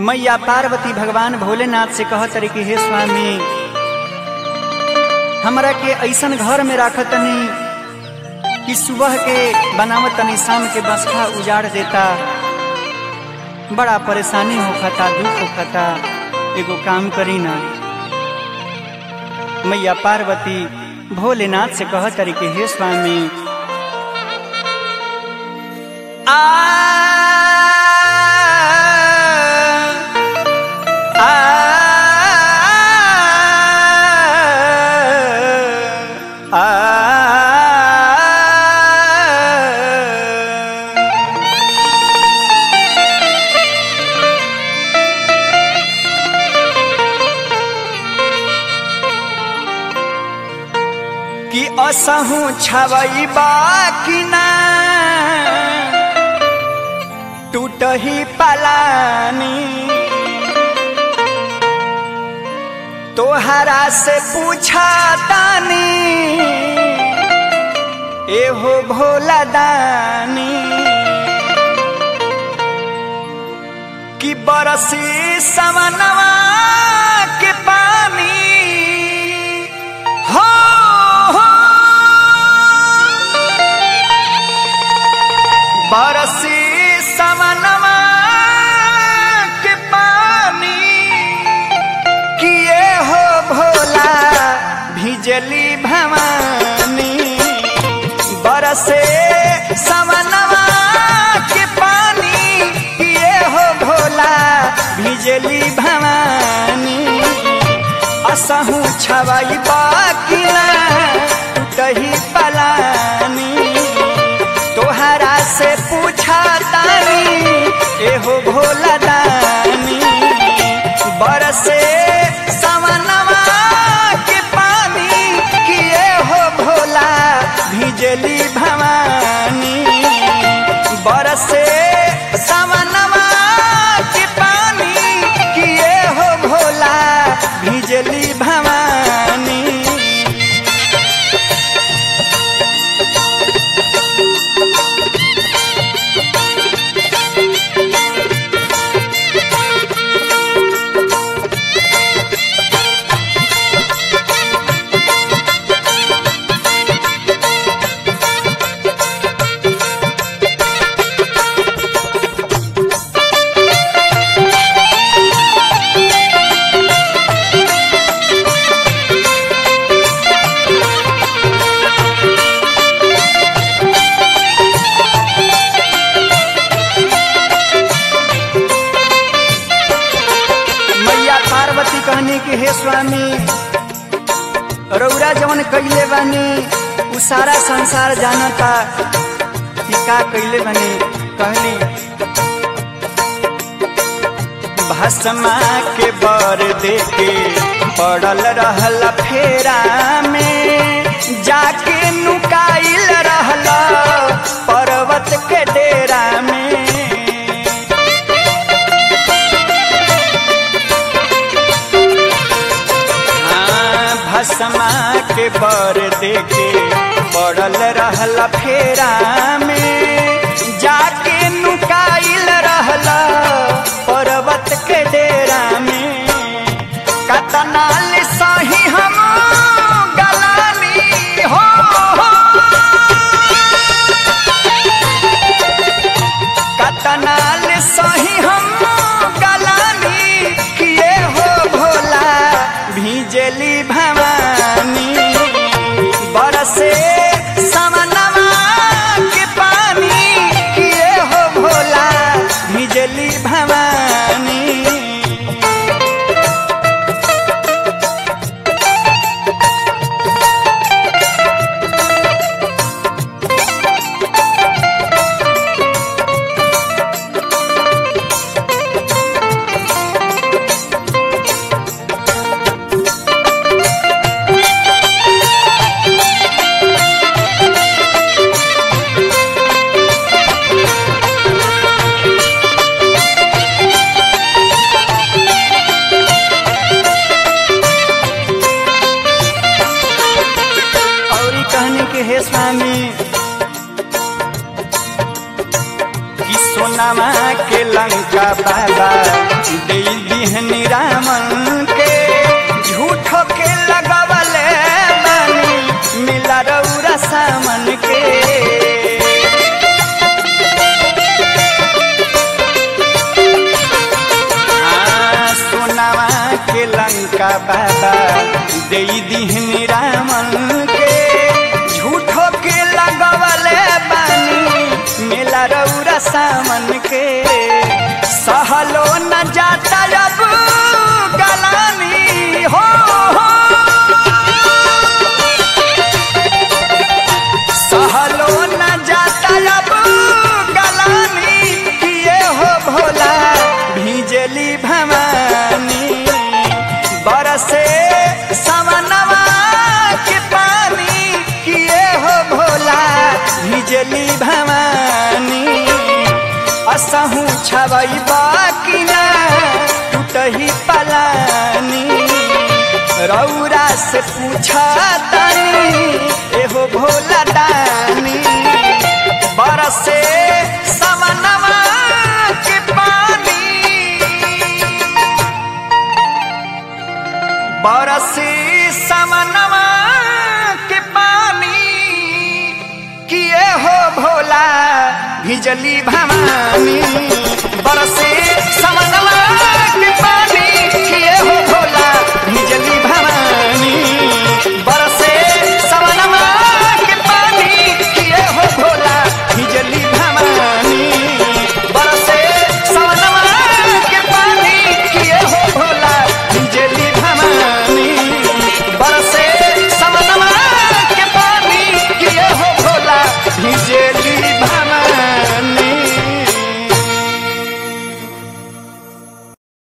मैया पार्वती भगवान भोलेनाथ से कहत रही कि हे स्वामी हमरा के ऐसन घर में राखत तनी कि सुबह के बनावत तनी शाम के बसखा उजाड़ देता बड़ा परेशानी होखता दुख होखता एगो काम करी ना मैया पार्वती भोलेनाथ से कहत रही कि हे स्वामी आ कि असहु छवई बाकी ना टूटही पलानी तोहरा से पूछा तानी एहो भोला दानी कि बरसी समनवा के पानी हो हो बरसी समनवा के पानी किए हो भोला भिजली भवानी बरसे समनवा के पानी किए हो भोला भिजली भवानी असहु छवई बाकी ना टूटही पलानी तोहरा से पूछा तानी एहो भोला दानी बरसे सवनवा के पानी किए हो भोला भिजली भवानी बरसे सवनवा के पानी किए हो भोला भिजली भवानी मैया पार्वती कहनी कि हे स्वामी रौरा जवन कैले बानी उ सारा संसार जानता कि का कैले बानी कहली भस्मा के बर देके पड़ल रहल फेरा में जाके नुकाइल रहल पर्वत के डेरा में हाँ, भस्मा के बर देके पड़ल रहल फेरा में जाके नुकाइल रहल पर्वत के डेरा में कतनाल सही हम गलानी हो, हो। कतनाल सही हम गलानी किए हो भोला भिजली भवानी बरसे समनवा के पानी किए हो भोला भिजली भवानी और ई कहनी के हे स्वामी कि सोनामा के लंका बाबा दे दिहनी रामन के झूठो के लगवले बानी मिला रौरा सामन के आ, सोनावा के लंका बाबा दे दिहनी रामन के झूठो के लगवले बानी मेला रौरा सामन के सहलो न जाता अब गलानी हो, हो। सहलो न जाता अब गलानी किए हो भोला भिजली भवानी बरसे समनवा के पानी किए हो भोला भिजली भवानी असहू छवई बाकी ना टूटही पलानी रौरा से पूछा तानी एहो भोला दानी बरसे समनवा के पानी बरसे समनवा के पानी किए हो भोला भिजली भवानी बरसे सम